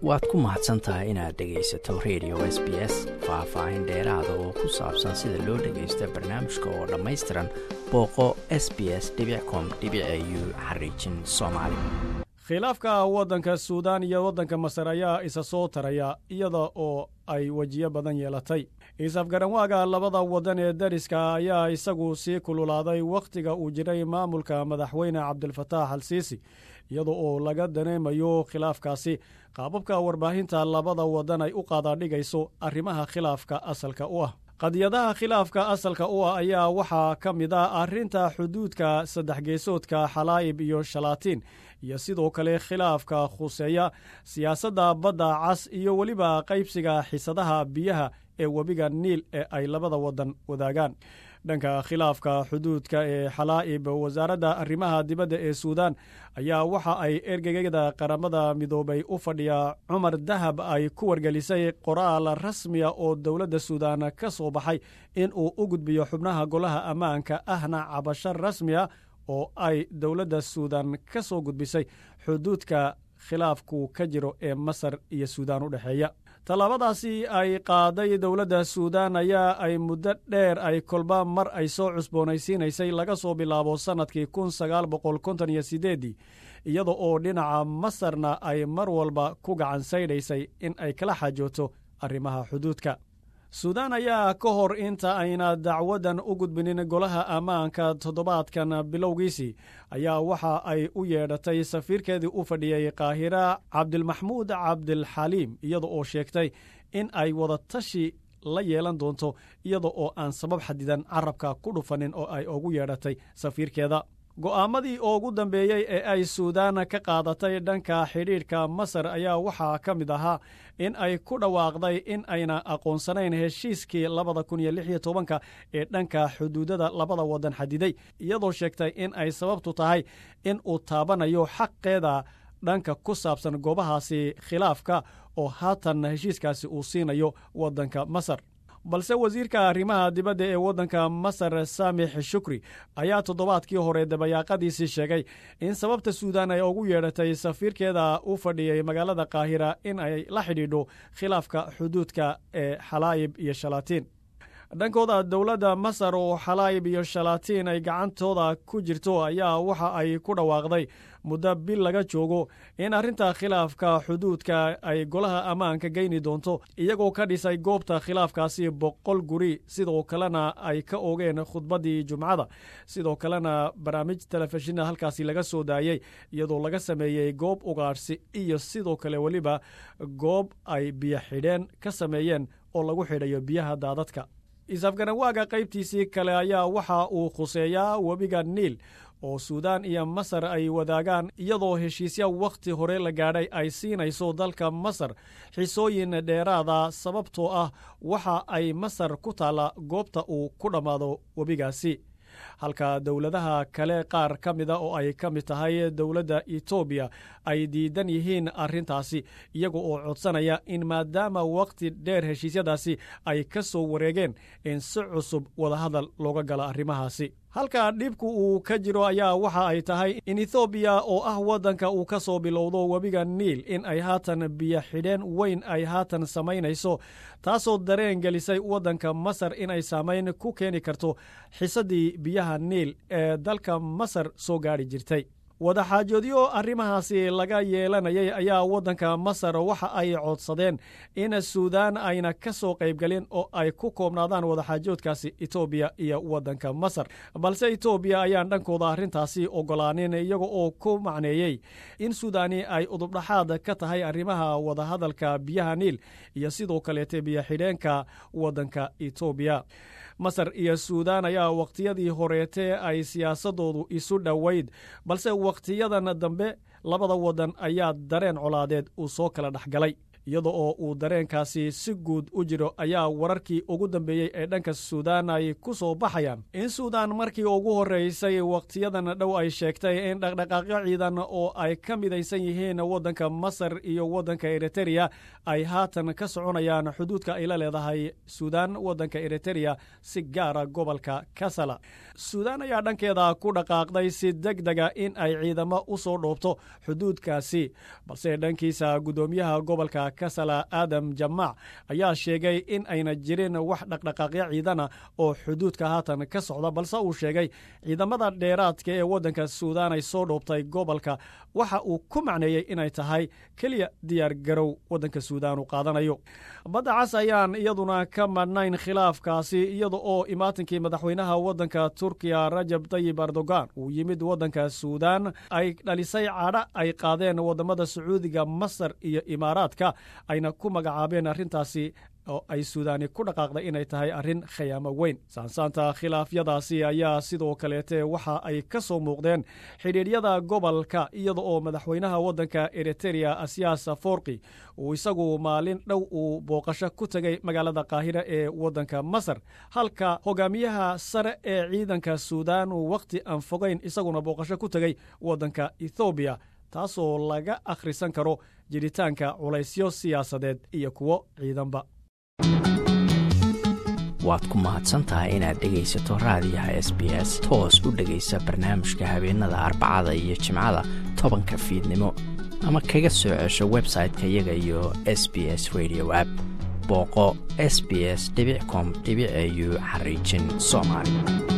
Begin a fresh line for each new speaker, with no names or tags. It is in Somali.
waad ku mahadsan tahay inaad dhegaysato radio s b s faah-faahin dheeraada oo ku saabsan sida loo dhagaysta barnaamijka oo dhammaystiran booqo s b s com u xariijin soomaali
khilaafka waddanka suudaan iyo waddanka masar ayaa isa soo taraya iyada oo ay wejiyo badan yeelatay is-afgaranwaaga labada waddan ee dariska ayaa isagu sii kululaaday wakhtiga uu jiray maamulka madaxweyne cabdilfataax al siisi iyada oo laga dareemayo khilaafkaasi qaababka warbaahinta labada waddan ay u qaadaadhigayso arrimaha khilaafka asalka u ah qadiyadaha khilaafka asalka u ah ayaa waxaa ka mid ah arrinta xuduudka saddex geesoodka xalaa'ib iyo shalaatiin iyo sidoo kale khilaafka khuseeya siyaasadda badda cas iyo weliba qaybsiga xisadaha biyaha ee webiga niil ee ay labada waddan wadaagaan dhanka khilaafka xuduudka ee xalaa'ib wasaaradda arrimaha dibadda ee suudaan ayaa waxa ay ergegada qaramada midoobay u fadhiya cumar dahab ay ku wargelisay qoraal rasmiya oo dowladda suudaan ka soo baxay in uu u gudbiyo xubnaha golaha ammaanka ahna cabasho rasmiya oo ay dowladda suudaan ka soo gudbisay xuduudka khilaafku ka jiro ee masar iyo suudaan u dhexeeya tallaabadaasi ay qaaday dowladda suudaan ayaa ay muddo dheer ay kolba mar ay soo cusboonaysiinaysay laga soo bilaabo sannadkii kun sagaal boqol konton iyo sideeddii iyada oo dhinaca masarna ay mar walba ku gacan saydhaysay in ay kala xajooto arrimaha xuduudka suudaan ayaa ka hor inta ayna dacwaddan u gudbinin golaha ammaanka toddobaadkan bilowgiisii ayaa waxa ay u yeedhatay safiirkeedii u fadhiyey qaahira cabdilmaxmuud cabdilxaliim iyada oo sheegtay in ay wadatashi la yeelan doonto iyada oo aan sabab xadidan carabka ku dhufanin oo ay ugu yeedhatay safiirkeeda go'aamadii ugu dambeeyey ee ay suudaan ka qaadatay dhanka xidhiidhka masar ayaa waxaa ka mid ahaa in ay ku dhawaaqday in ayna aqoonsanayn heshiiskii labada kun iyo lix iyo tobanka ee dhanka xuduudada labada waddan xadiday iyadoo sheegtay in ay sababtu tahay in uu taabanayo xaqeeda dhanka ku saabsan goobahaasi khilaafka oo haatan heshiiskaasi uu siinayo waddanka masar balse wasiirka arrimaha dibadda ee waddanka masar saamix shukri ayaa toddobaadkii hore dabayaaqadiisii sheegay in sababta suudaan ay ugu yeedhatay safiirkeeda u fadhiyey magaalada qaahira in ay la xidhiidho khilaafka xuduudka ee xalaa'ib iyo shalaatiin dhankooda dowladda masar oo xalaa'ib iyo shalaatiin ay gacantooda ku jirto ayaa waxa ay ku dhawaaqday muddo bil laga joogo in arrinta khilaafka xuduudka ay golaha ammaanka geyni doonto iyagoo ka dhisay goobta khilaafkaasi boqol guri sidoo kalena ay ka ogeen khudbaddii jumcada sidoo kalena barnaamij telefishinna halkaasi laga soo daayey iyadoo laga sameeyey goob ugaadhsi iyo sidoo kale weliba goob ay biyo xidheen ka sameeyeen oo lagu xidhayo biyaha daadadka is-afgaranwaaga qaybtiisii kale ayaa waxa uu khuseeyaa webiga niil oo suudaan iyo masar ay wadaagaan iyadoo heshiisya wakhti hore la gaadhay ay siinayso dalka masar xisooyin dheeraada sababtoo ah waxa ay masar ku taalla goobta uu ku dhammaado webigaasi halka dowladaha kale qaar ka mida oo ay ka mid tahay dowladda etoobiya ay diidan yihiin arrintaasi iyaga oo codsanaya in maadaama wakhti dheer heshiisyadaasi ay ka soo wareegeen in si cusub wadahadal looga gala arrimahaasi halka dhibku uu ka jiro ayaa waxa ay tahay in ethoobiya oo ah waddanka uu ka soo bilowdo webiga niil in ay haatan biyo xidheen weyn ay haatan samaynayso taasoo dareen gelisay waddanka masar in ay saamayn ku keeni karto xisadii biyaha niil ee dalka masar soo gaadhi jirtay wadaxaajoodyo arrimahaasi laga yeelanayay ayaa waddanka masar waxa ay codsadeen in suudaan ayna ka soo qaybgelin oo ay ku koobnaadaan wadaxaajoodkaasi etoobiya iyo waddanka masar balse etoobiya ayaan dhankooda arrintaasi ogolaanin iyaga oo ku macneeyey in suudaani ay udubdhaxaad ka tahay arrimaha wadahadalka biyaha niil iyo sidoo kaleete biyo-xidheenka waddanka etoobiya masar iyo suudaan ayaa wakhtiyadii horeetee ay siyaasadoodu isu dhoweyd balse wakhtiyadan dambe labada waddan ayaa dareen colaadeed uu soo kala dhex galay iyada oo uu dareenkaasi si guud u jiro ayaa wararkii ugu dambeeyey ee dhanka suudaan ay ku soo baxayaan in suudaan markii ugu horreysay wakhtiyadan dhow ay sheegtay in dhaqdhaqaaqyo ciidan oo ay ka midaysan yihiin waddanka masar iyo waddanka eritereya ay haatan ka soconayaan xuduudka ay la leedahay suudaan waddanka eritereya si gaara gobolka kasala suudaan ayaa dhankeeda ku dhaqaaqday si deg dega in ay ciidamo u soo dhoobto xuduudkaasi balse dhankiisa guddoomiyaha gobolka kasala aadam jamaac ayaa sheegay in ayna jirin wax dhaqdhaqaaqyo ciidana oo xuduudka haatan ka socda balse uu sheegay ciidamada dheeraadka ee waddanka suudaan ay soo dhoobtay gobolka waxa uu ku macneeyey inay tahay keliya diyaar garow waddanka suudaan uu qaadanayo badda cas ayaan iyaduna ka madhnayn khilaafkaasi iyada oo imaatinkii madaxweynaha waddanka turkiya rajab tayib erdogan uu yimid waddanka suudaan ay dhalisay cadha ay qaadeen waddamada sacuudiga masar iyo imaaraadka ayna ku magacaabeen arrintaasi oo ay suudaani ku dhaqaaqday inay tahay arrin khayaamo weyn saansaanta khilaafyadaasi ayaa sidoo kaleete waxa ay ka soo muuqdeen xidhiidhyada gobolka iyada oo madaxweynaha waddanka eritereya asyaas forki uu isagu maalin dhow uu booqasho ku tegay magaalada qaahira ee waddanka masar halka hogaamiyaha sare ee ciidanka suudaan uu wakhti aan fogayn isaguna booqasho ku tegey waddanka ethoobiya taasoo laga akhrisan karo jiritaanka culaysyo siyaasadeed iyo kuwo ciidanba
waad ku mahadsantahay inaad dhegaysato raadiyaha s b s toos u dhegaysa barnaamijka habeenada arbacada iyo jimcada tobanka fiidnimo ama kaga soo cesho website-ka iyaga iyo s b s radio app booqo s b s com au xariijin soomaali